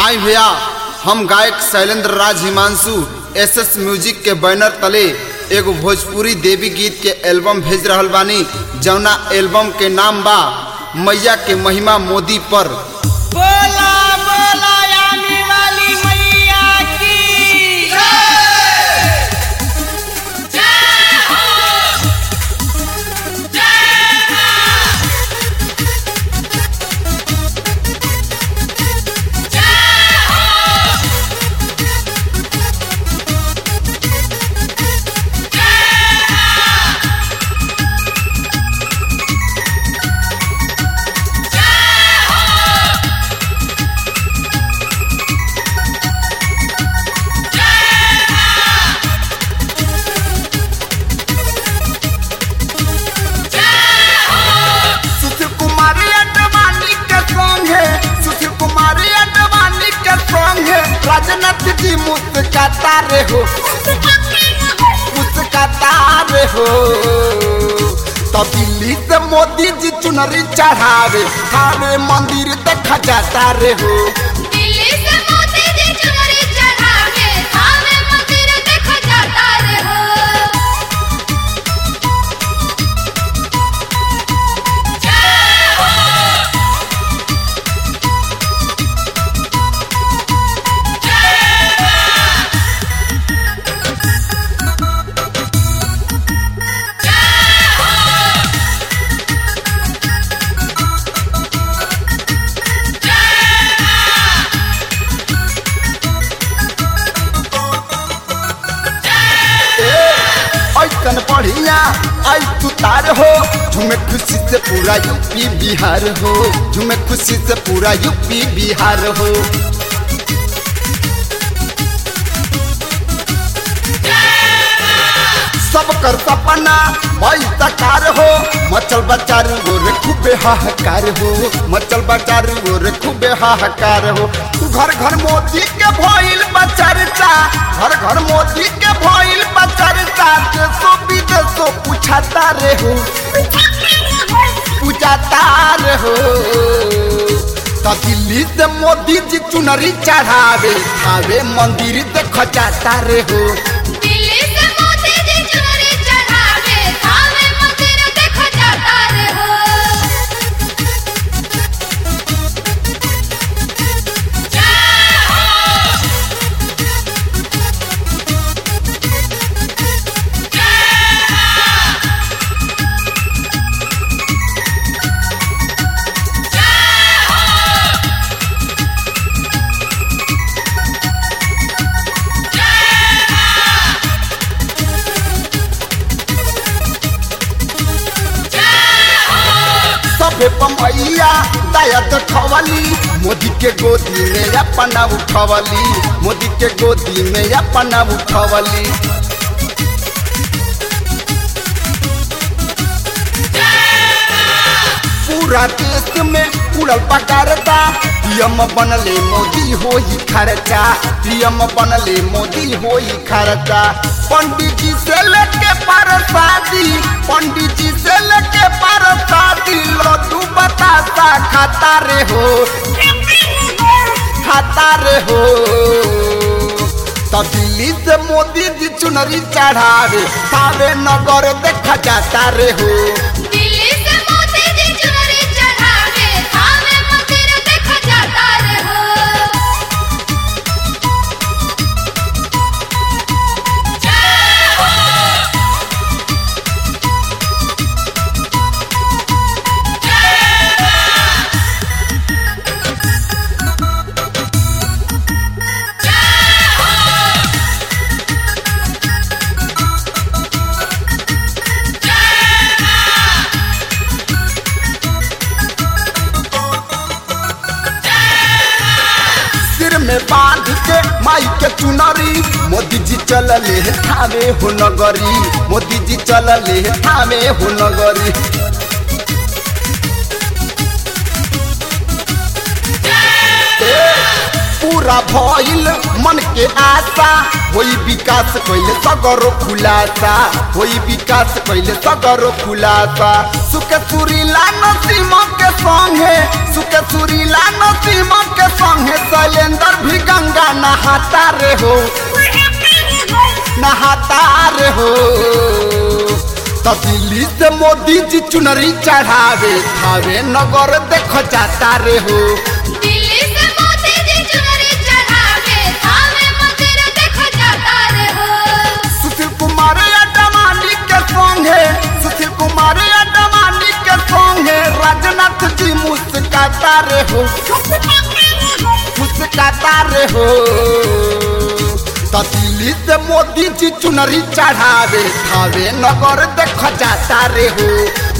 आई भैया हम गायक Shailendra Raj Himanshu S S music के बैनर तले एगो भोजपुरी देवी गीत के एल्बम भेज रहल बानी जौना एल्बम के नाम बा मैया के महिमा मोदी पर बोला बोला आने वाली मैया की सुशील कुमारी अडवाणी के सॉन्ग है सुशील कुमारी अडवाणी के सॉन्ग है राजनाथ जी मुस्काता रे हो मुस्काता रे हो तो दिल्ली से मोदी जी चुनरी चढ़ावे थावे मंदिर देखा जाता रे हो दिल्ली से मोती जी चुनरी चढ़ा के थावे मंदिर देखा जाता रे हो ऐसन बढ़िया आई तू तार हो झूमे खुशी से पूरा यूपी बिहार हो झूमे खुशी से पूरा यूपी बिहार हो सब कर सपना भाई सकार हो मचल बचार गोरे खूबे हाहाकार हो मचल बचार गोरे खूबे हाहाकार हो घर घर मोदी के भइल बचरता घर घर मोदी के भइल बचरता देशो विदेशो पूछाता रे हो पूछाता रे हो तो दिल्ली से मोदी जी चुनरी चढ़ावे आवे मंदिर देख जाता रे हो दिल्ली से मोती जी चुनरी चढ़ा के थावे मंदिर देखा जाता रे हो सबे पमैया दया देखवली मोदी के गोदी में अपना उठवली मोदी के गोदी में अपना उठवली पूरा देश में उड़ल पकारता पीएम बनले मोदी हो ही खर्चा पीएम बनले मोदी हो ही खर्चा पंडित जी से लेके परसादी पंडित जी से लेके परसादी लड्डू बतासा खाता रे हो खाता रे हो तो दिल्ली से मोदी जी चुनरी चढ़ावे सावे नगर देखा जाता रे हो दिल्ली से मोती जी चुनरी चढ़ा के थावे मंदिर देखा जाता रे हो सिर में बांध के माई के चुनरी मोदी जी चलले है थावे हो नगरी मोदी जी चलले है थावे हो नगरी पूरा पूरा भइल मन के आशा होई विकास कैले सगरो खुलासा होई विकास कैले सगरो खुलासा सुके सुरीला नसीम के संगे सुके सुरीला नसीम के संगे शैलेंद्र भी गंगा नहाता रे हो नहाता रे हो तो दिल्ली से मोदी जी चुनरी चढ़ावे थावे नगर देख जाता रे हो दिल्ली से मोती जी चुनरी चढ़ावे थावे मंदिर देखो जाता रे हो सुशील कुमार अडवाणी के संगे सुशील कुमार अडवाणी के संगे राजनाथ जी मुस्काता रे हो मुस्काता रे हो तो दिल्ली से मोदी जी चुनरी चढ़ावे थावे नगर देख जाता रे हो